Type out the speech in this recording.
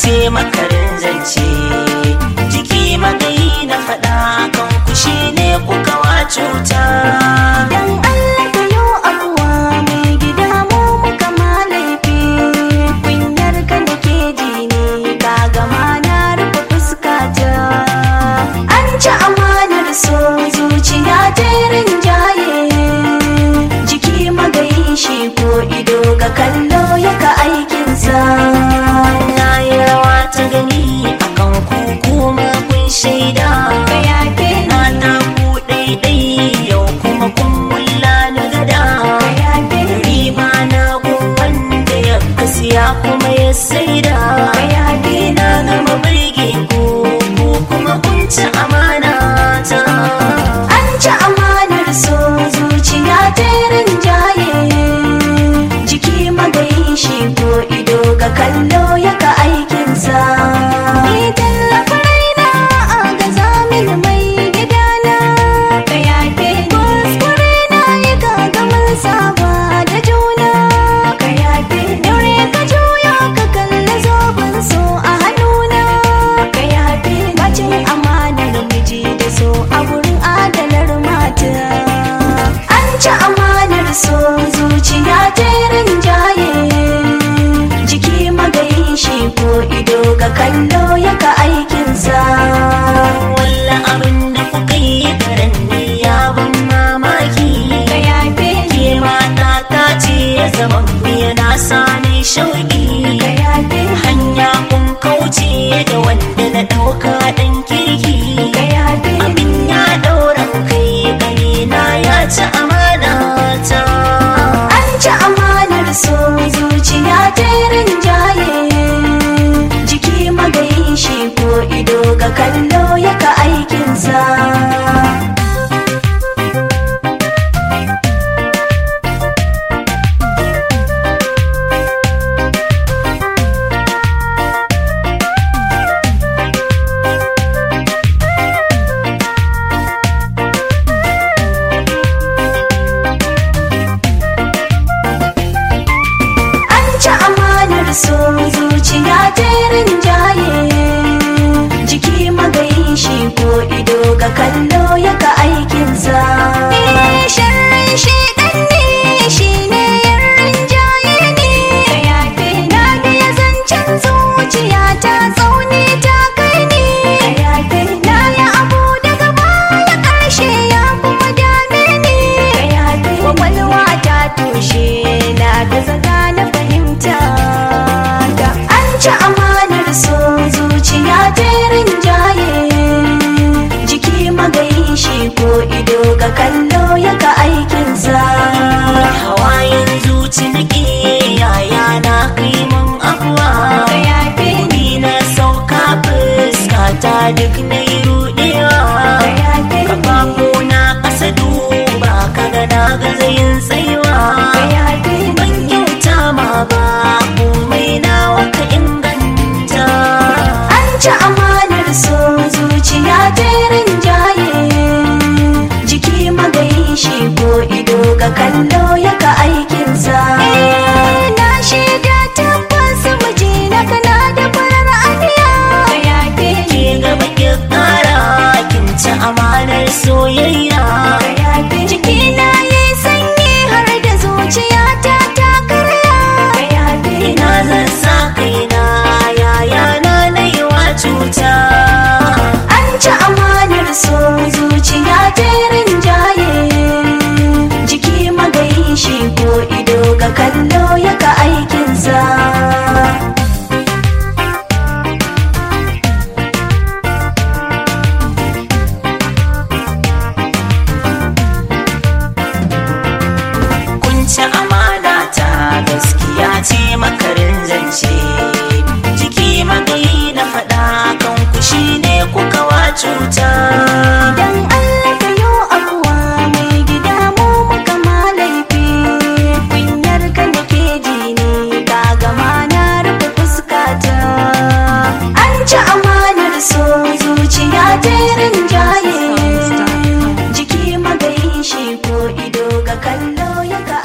ce makarin zance jiki magayi na faɗa kan ku shi ne kuka wa cuta Dan Allah ka yo abuwa mai gida mu muka ma laifi Kunyar ka nake ji ne ka gama na rufe fuskata An ci amanar so zuciya ta rinjaye Jiki magayi shi ko ido ga kallo ya ka aikinsa na yi rawa ta gani akan ku kuma kun shaida Ka yafe na ta ku ɗaiɗai yau kuma kun mulla ni gada ka yafe riba na gun wanda ya kasiya kuma ya saida ka yafe na gama birge ku ku kuma kun ci amana ta An ci amanar so zuciya ta rinjaye Jiki magayi shi ko ido ga kallo ya ka aikinsa Ni tallafa raina a ga zamin mai gidana Ka yafe kuskure na yi gagamin saba da juna Ka yafe daure ka juya ka kalli zoben so a hannuna Ka yafe bacin amanar miji da so a wurin adalar mata An ci amanar so zuciya ta rinjaye Jiki magayi shi ko ido ga kallo ya ka aikinsa walla abin da kuka yi karen ne ya ban mamaki Ka yafe ke mata ta ce ya zama miya na sani shauki ka yafe hanya kun kauce da wanda na ɗauka ɗan kirki ka yafe abin ya ɗaura kai gani na ya ci amana ta An ci amanar so zuciya ta rinjaye Jiki magayi shi ko ido ga kallo ya ka aikinsa An ci amanar so zuciya ta rinjaye Jiki magayi shi ko ido ga kallo ya ka aikinsa Sharrin shi ɗan ne shi ne yan rinjaye ne Ka yafe na biya zancen zuciya ta tsauni ta kai ne Ka yafe na yi abu daga baya ƙarshe ya kuma dame ni Ka yafe kwakwalwa ta toshe na da zaga na fahimta da an ci amanar so zuciya ta rinjaye jiki magayi shi ko ido ga kallo ya ka aikinsa hawayen zuci nake yaya na kai mun abuwa ka yafe ni na sauka fuskata duk na yi rudewa ka yafe kafafu na ƙasa duba kaga na gaza yin tsayuwa ka yafe ban kyauta ma ba komai nawa ka inganta an ci amanar so zuciya ta rinjaye jiki magayi shi ko ido ga kallo ya ka aikinsa na shaida tabbas miji na kana da farar aniya ka yafe ke gaba ki ƙara kin ci amanar soyayya ka yafe jiki na yi sanyi har da zuciya ta ta karya ka yafe ina zan sa kaina yaya na na yi wa cuta An ci amanar so zuciya ta rinjaye Jiki magayi shi ko ido ga kallo ya ka aikinsa kun ci amana ta gaskiya ce makarin zance jiki magayi na faɗa kan ku shine kuka wa cuta Dan Allah ka yo abuwa mai gida mu muka ma laifi Kunyar ka nake ji ne ka gama na rufe fuskata An ci amanar so zuciya ta rinjaye Jiki magayi shi ko ido ga kallo ya ka